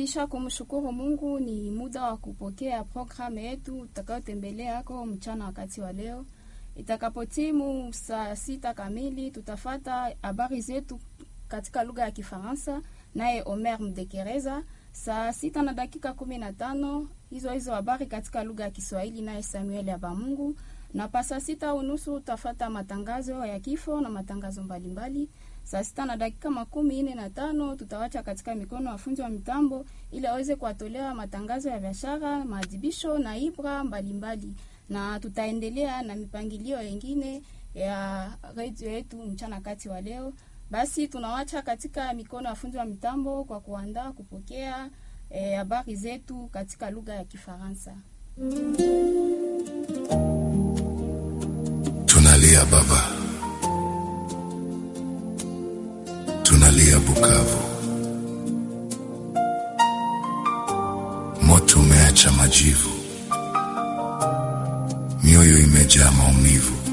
Kisha kumshukuru Mungu, ni muda wa kupokea programu yetu tutakayotembelea yako mchana wakati wa leo. Itakapotimu saa sita kamili, tutafata habari zetu katika lugha ya Kifaransa naye Omer Mdekereza. Saa sita na dakika kumi na tano hizo hizo habari katika lugha ya Kiswahili naye Samuel Abamungu, na pa saa sita unusu utafata matangazo ya kifo na matangazo mbalimbali. Saa sita na dakika makumi nne na tano tutawacha katika mikono wafunzi wa mitambo ili aweze kuwatolea matangazo ya biashara, maadhibisho na ibra mbalimbali, na tutaendelea na mipangilio yengine ya redio yetu mchana kati wa leo. Basi tunawacha katika mikono ya wafunzi wa mitambo kwa kuandaa kupokea habari eh, zetu katika lugha ya Kifaransa. Tunalia baba, tunalia Bukavu, moto umeacha majivu, mioyo imejaa maumivu